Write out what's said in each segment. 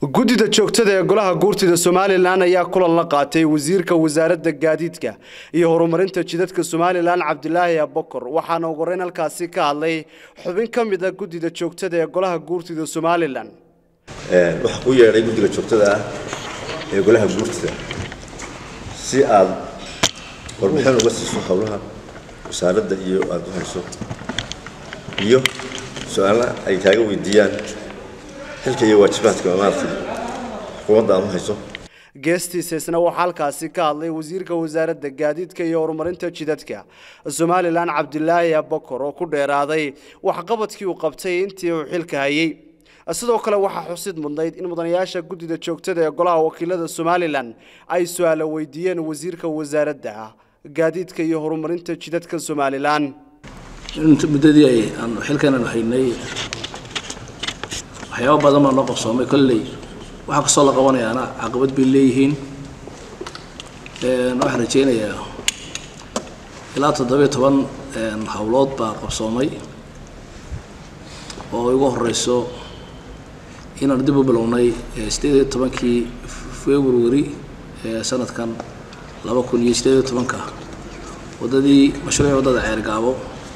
guddida joogtada ee golaha guurtida somalilan ayaa kulan la qaatay wasiirka wasaaradda gaadiidka iyo horumarinta jidadka somalilan cabdilaahi abokor waxaana ugu horeyn halkaasi ka hadlay xubin ka mid a guddida joogtada ee golaha guurtida somalilan waxaa ku yeedhay guddiga joogtada ah ee golaha guurtida si aad warbixin uga siiso howlaha wasaaradda iyo aada u hayso iyo su-aala ay kaaga weydiiyaan xilka iyo waajibaadka maaragtay xukuumadda aad u hayso geestiisa isna waxaa halkaasi ka hadlay wasiirka wasaaradda gaadiidka iyo horumarinta jidadka somalilan cabdilaahi abokor oo ku dheeraaday waxqabadkii uu qabtay intii uu xilka hayay sidoo kale waxaa xusid mudnayd in mudanayaasha guddida joogtada ee golaha wakiilada somalilan ay su-aalo weydiiyeen wasiirka wasaaradda gaadiidka iyo horumarinta jidadka somalilan muddadii ay aan xilkan haynay waxyaaba badan baa noo qabsoomay kolley waxaa kastoo la qabanayaana caqabad bay leeyihiin waxaan rajeynayaa ilaa toddobiyo toban howlood baa qabsoomay oo ugu horeyso inaan dib u bilownay sideed iyo tobankii february sanadkan laba kun iyo sideed iyo tobanka waddadii mashruuci waddada ceergaabo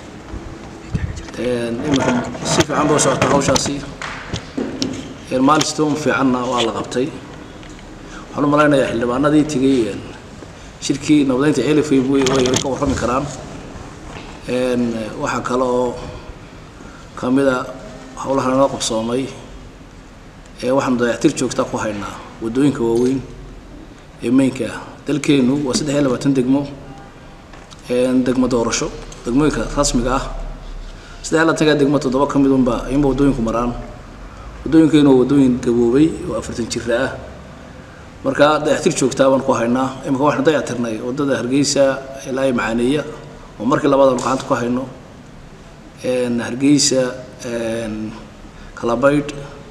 iminka si fiican boo socota hawshaasi milestone fiicanna waa la qabtay waxaan u malaynayaa xildhibaanadii tegay shirkii nabadeynta celifay way ka warrami karaan waxaa kale oo ka mid a howlaha noo qabsoomay waxaanu dayactir joogta ku haynaa waddooyinka waaweyn ee meynka dalkeenu waa saddex iyo labaatan degmo degmo doorasho degmooyinka rasmiga ah saddex iyo labaatanka degmo toddoba ka mid unba ayunba waddooyinku maraan waddooyinkeenu waa waddooyin gaboobay oo afartan jira ah marka dayactir joogtaa baan ku haynaa imika waxaan dayactirnay waddada hargeysa ilaa macaaneeya oo markii labaad aanu gacanta ku hayno hargeysa kalabaydh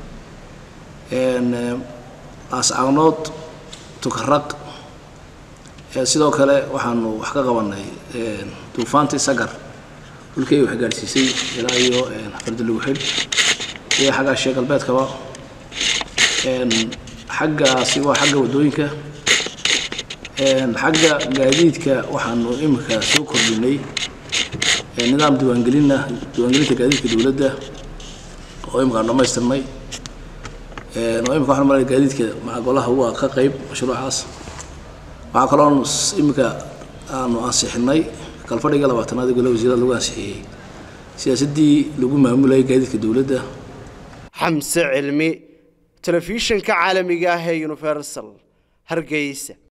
aascaanood tukaraq sidoo kale waxaanu wax ka qabanay duufaantii sagar dhulkii ay wax gaadhsiisay ilaa iyo fardalugu xidh iyo xaggaa shee galbeedkaba xaggaasi waa xagga waddooyinka xagga gaadiidka waxaanu imika soo kordhinay nidaam diiwaangelina diiwaangelinta gaadiidka dowladda oo imika aan dhamaystirnay oo imika waxaan malaya gaadiidka maca golaha waa ka qayb mashruucaas waxaa kaloo imika aanu ansixinay kalfadhiga labaatanaad ee golaha wasiirada lagu ansixiyey siyaasaddii lagu maamulayay gaadiidka dowladda xamse cilmi telefishinka caalamiga ah ee universal hargeysa